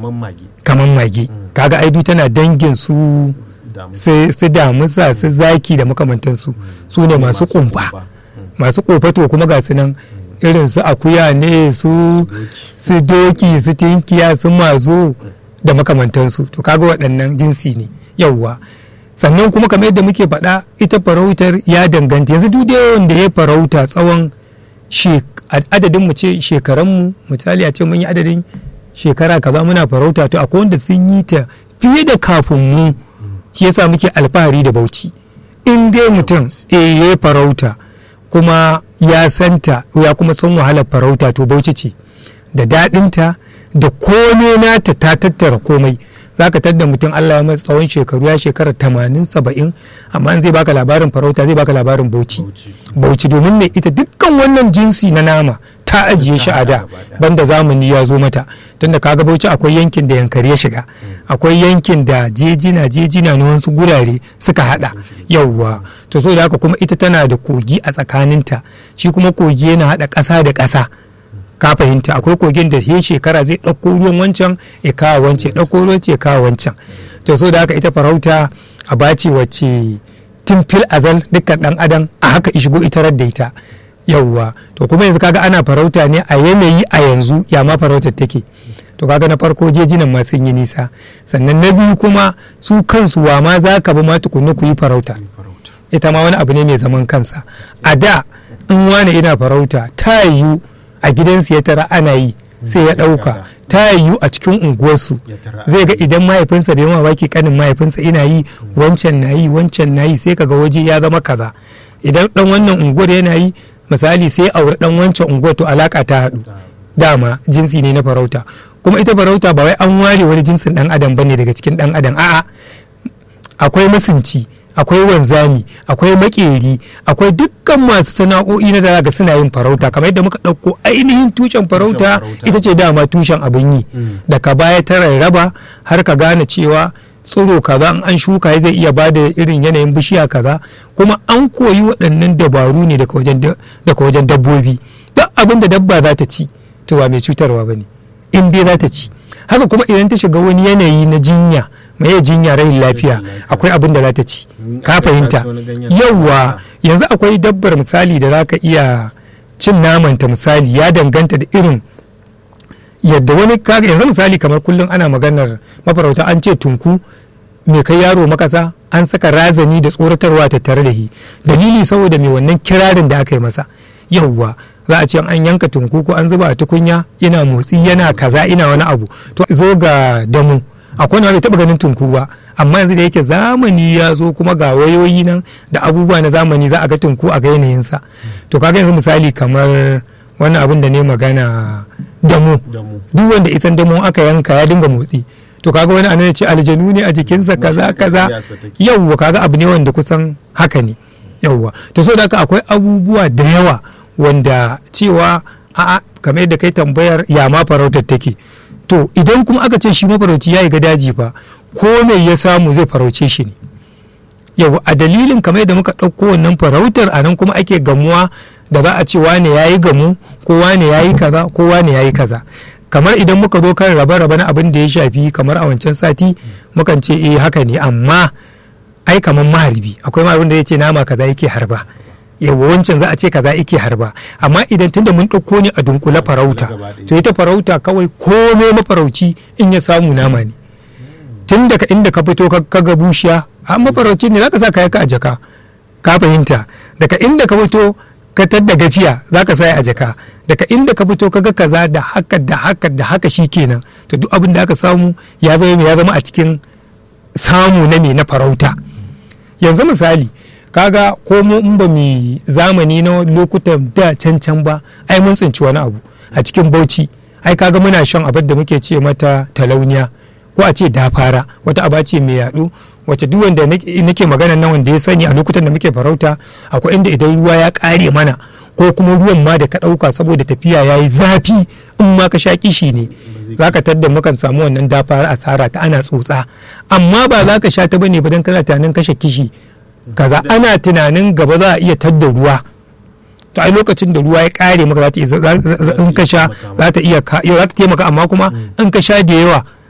kamar mage kamar mage kaga aidu tana dangin su damu su su damusa su zaki da makamantansu su ne masu kumfa masu kofato kuma ga su nan irin su akuya ne su su doki su tinkiya su mazo da makamantansu to kaga waɗannan jinsi ne yauwa sannan kuma kamar yadda muke faɗa ita farautar ya danganta yanzu duk da wanda ya farauta tsawon shek- adadin mu ce shekaranmu misali a ce mun yi adadin shekara kaza muna farauta to akwai wanda sun yi ta fiye da kafin mu shi yasa muke alfahari da bauchi in dai mutum eh ya yi farauta kuma ya santa ya kuma san wahalar farauta to bauchi ce da daɗinta da komai nata ta tattara komai za ka tadda mutum Allah ya masa tsawon shekaru ya shekara tamanin saba'in amma in zai baka labarin farauta zai baka labarin bauchi Bauchi. bauchi domin ne ita dukkan wannan jinsi na nama ta ajiye shi a da gaba ɗaya. banda zamani ya zo mata tunda kaga bauchi akwai yankin da yankari ya shiga akwai yankin da jejina jejina na wasu gurare suka hada yauwa to so da haka kuma ita tana da kogi a tsakaninta shi kuma kogi yana hada ƙasa da ƙasa ka fahimta akwai kogin da he shekara zai ɗauko ruwan wancan ya kawo wancan ya ɗauko ruwan ya kawo wancan to so da haka ita farauta a bace wacce tun fil azal dukkan ɗan adam a haka ishigo ita da ita yauwa to kuma yanzu kaga ana farauta ne a yanayi a yanzu ya ma farautar take to kaga na farko jejinan ma sun yi nisa sannan na biyu kuma su kansu wa ma za ka bi ma tukunna ku yi farauta farauta ita ma wani abu ne mai zaman kansa a da in wani ina farauta ta yiwu a gidansu ya tara ana yi sai ya ɗauka ta yiwu a cikin unguwarsu Ya tara. zai ga idan mahaifinsa bai mamaki kanin mahaifinsa ina yi wancan na yi wancan na yi sai kaga waje ya zama kaza idan dan wannan unguwar yana yi misali sai aure dan wancan unguwar to alaka ta haɗu dama jinsi ne na farauta kuma ita farauta ba wai an ware wani jinsin dan adam bane daga cikin dan adam a'a akwai masunci akwai wanzami akwai makeri akwai dukkan masu sana'o'i na da ga suna yin farauta kamar yadda muka ɗauko ainihin tushen farauta farauta. ita ce dama tushen abin yi Mm. daga baya ta rarraba har ka gane cewa tsiro kaza in an shuka zai iya ba da irin yanayin bishiya kaza kuma an koyi waɗannan dabaru ne daga wajen da- daga wajen dabbobi duk abin da dabba za ta ci to ba mai cutarwa ba ne in dai za ta ci haka kuma idan ta shiga wani yanayi na jinya mai jinya rahin lafiya lafiya. akwai abin da za ta ci Mm, ka aka fahimta sace wani ganyen yawwa haka. yanzu akwai dabbar misali da za ka iya cin namanta misali ya danganta da irin yadda wani kaga yanzu misali kamar kullum ana maganar mafarauta an ce tunku mai kai yaro makasa an saka razani da tsoratarwa tattare da shi dalili saboda mai wannan kirarin da aka yi masa yauwa za a ce an yanka tunku ko an zuba a tukunya yana motsi yana kaza ina wani abu to zo ga damu akwai wanda bai taba ganin tunku ba amma yanzu da yake zamani ya zo kuma ga wayoyi nan da abubuwa na zamani za a ga tunku a ga yanayinsa to kaga yanzu misali kamar wannan abin da ne magana damu damu duk wanda isan damo aka yanka ya dinga motsi to kaga wani anan ya ce aljanu ne a jikinsa kaza kaza Tafiyarsa take. yawwa kaga abu ne wanda kusan haka ne yawwa to so da haka akwai abubuwa da yawa wanda cewa a kamar yadda kai tambayar ya ma farautar take to idan kuma aka ce shi mafarauci ya yi ga daji fa ko me ya samu zai farauce shi ne yau a dalilin kamar yadda muka ɗauko wannan farautar a nan kuma ake gamuwa da za a ce wane ya yi gamu ko wane ya yi kaza ko wane ya yi kaza kamar idan muka zo kan raba-raba na abin da ya shafi kamar a wancan sati mukan ce eh haka ne amma ai kamar maharbi akwai ma abin da ya ce nama kaza yake harba yawa wancan za a ce kaza yake harba amma idan tunda mun ɗauko ne a dunkule farauta gaba ɗaya. to ita farauta kawai komai mafarauci in ya samu nama ne tun daga inda ka fito ka ka ga bushiya a mafarauci ne zaka sa kayan ka a jaka ka fahimta daga inda ka fito ka tadda gafiya zaka sa a jaka daga inda ka fito ka ga kaza da haka da haka da haka shikenan to duk abin da aka samu ya zama me ya zama a cikin samu na me na farauta yanzu misali kaga ko mu in ba mu zamani na lokutan da can can ba ai mun tsinci wani abu a cikin bauchi ai kaga muna shan abin da muke ce mata talauniya ko a ce dafara wata aba ce mai yaɗo wacce duk wanda nake nake magana nan wanda ya sani a lokutan da muke farauta akwai inda idan ruwa ya ƙare mana ko kuma ruwan ma da ka ɗauka saboda tafiya ya yi zafi in ma ka sha kishi ne za ka tadda mukan samu wannan dafara asara ta ana tsotsa amma ba za ka sha ta bane ba don kana tunanin kashe kishi kaza ana tunanin gaba za a iya tadda ruwa to ai lokacin da ruwa ya kare maka za ta iya za- za- za- in ka sha za ta iya ka- za ta taimaka amma kuma in ka sha da yawa